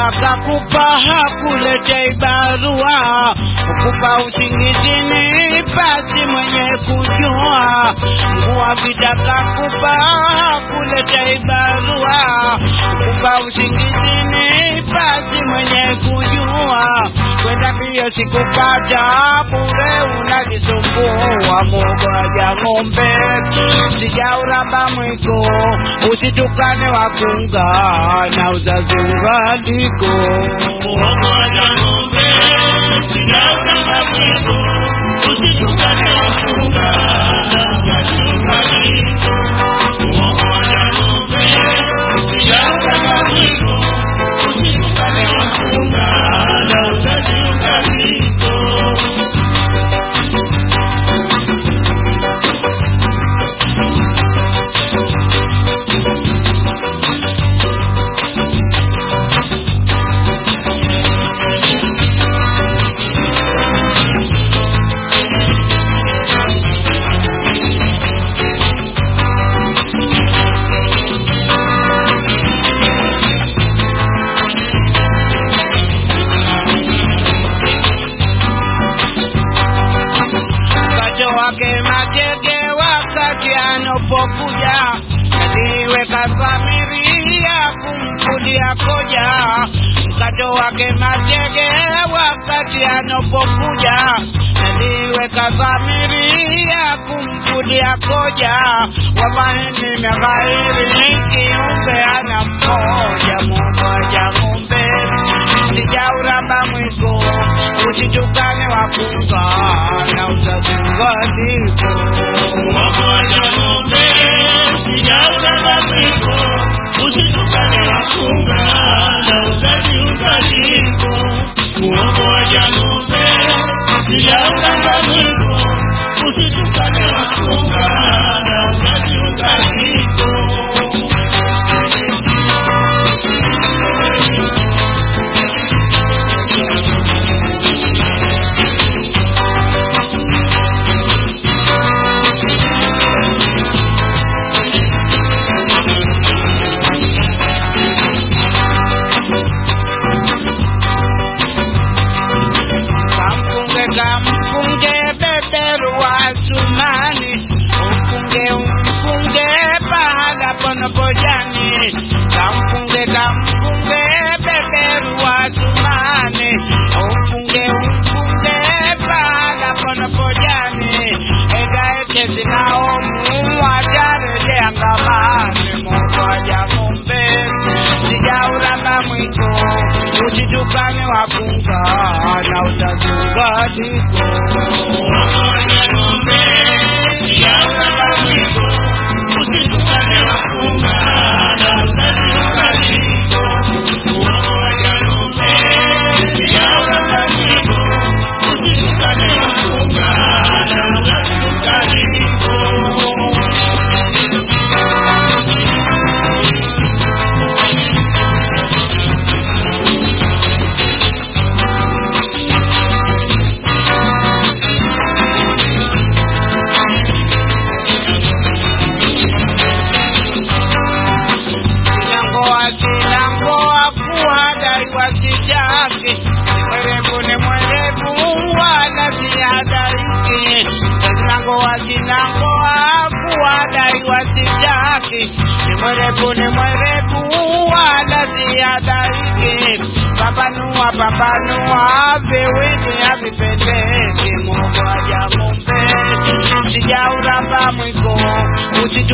Mkato akakupa hakuletei barua, ukupa usingizini pasi mwenye kujua. Nguwa vitaka kupa hakuletei barua, ukupa usingizini pasi mwenye kujua. Kwenda mbio sikupata bure, unajisumbua mogoja ng'ombe, sijauramba mwiko, usitukane wakunga na uzazi ungaliko. Muhogo wa ng'ombe, sijauramba mwiko, usitukane wakunga na uzazi ungaliko. Muhogo wa ng'ombe, sijauramba mwiko, usitukane wakunga na uzazi ungaliko. Mkato wake matege wakati anapokuja, aliweka dhamiria kumkulia koja. Mkato wake matege wakati anapokuja, aliweka dhamiria kumkulia koja. Wamahini meghairi kiumbe ana mmoja mmoja ng'ombe, sijauramba mwiko usitukane wakunga na utazingaliko. Muhogo wa ng'ombe, sijauramba mwiko, usitukane wakunga na uzazi ungaliko. Muhogo wa ng'ombe, sijauramba mwiko, usitukane wakunga na uzazi ungaliko. Kamfunge kamfunge beberu wa Sumani, umfunge umfunge pahala panapojani. Kamfunge kamfunge beberu wa Sumani, umfunge umfunge pahala panapojani. Enda ete zinaomu watarejea ngamani, moja ng'ombe sijauramba mwiko usitukane wakunga na utazungadiko sinangoa sinangoa kuwadaiwa sijake ni mwerevu ni mwerevu wala siadariki sinangoa sinangoa kuwadaiwa sijake ni mwerevu ni mwerevu wala siadariki pambanua pambanua viwili havipendeki mogoja ng'ombe sijauramba mwiko usi